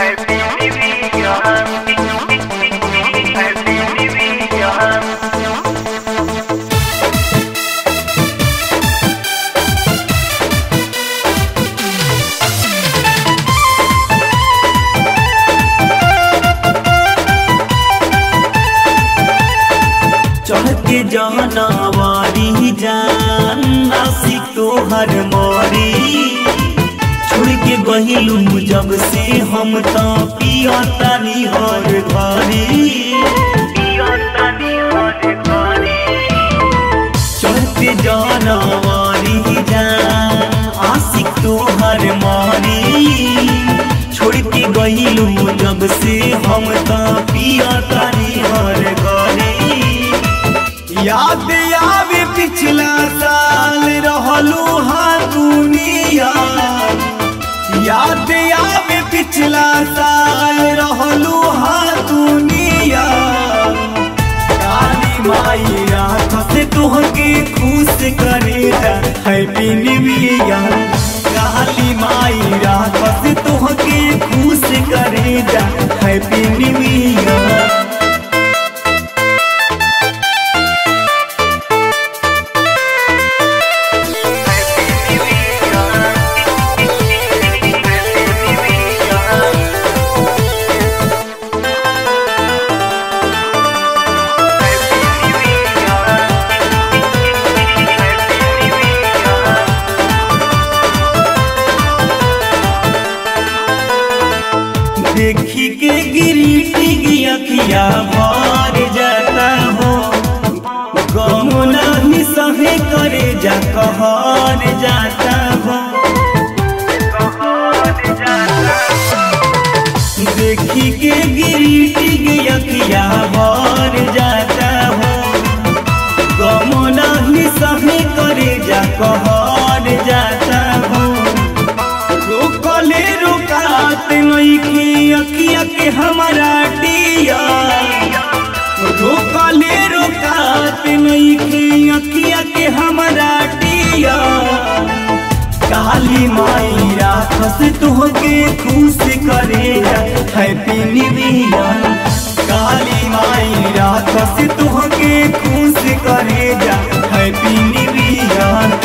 चढ़ के जानवारी जान नासिक तोहर मारी छोड़ के गहिलू जब से हम तो पिया तानी हर घरी चढ़ के जानवारी जान आशिक तोहर मारी छोड़ के गहिलू जब से हम तो पिया तानी हर घरी याद आवे पिछला साल रहलू हाँ दुनिया याद आवे पिछला साल रहलू हाँ दुनिया काली माई रात से तुहके खुश करेगा हैप्पी न्यू ईयर काली माई रात से तुहके खुश करेगा हैप्पी न्यू ईयर देखी के गिरी अखिया भर जाता हो गम नहीं सहे करे जा कहर जाता हो देखी के गिरी अखिया भर जाता हो गम नहीं सहे करे जा कहर जाता हो रोकले रुकात नइखे अखिया के हमारा डिया रोकले रुकात नइखे अखिया के हमारा डिया काली माई राखस तुहके खुश करेगा हैप्पी न्यू ईयर काली माई राखस तुहके खुश करेगा हैप्पी न्यू ईयर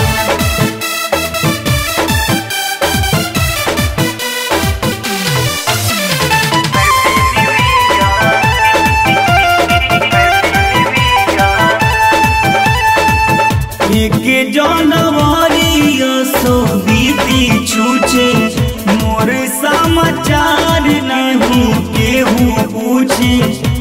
के जानवारी सो बीती छूचे मोर समाचार नहीं केहू पूछे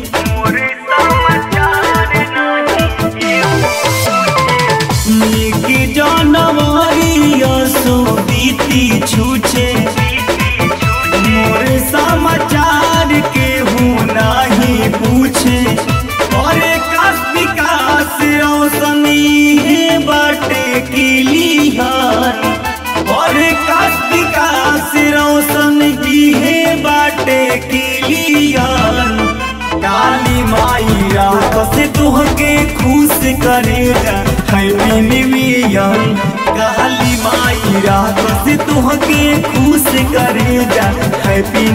के जानवारी सो बीती छूचे मोर समाचार केहू नहीं पूछे अरे काश विकास रोशनी है बाटे की लिहार अरे काश विकास रोशन की है बाटे की लिहार काली माई रात से तुहके खुश करेगा हैप्पी न्यू ईयर काली माई रात से तुहके खुश करेगा हैप्पी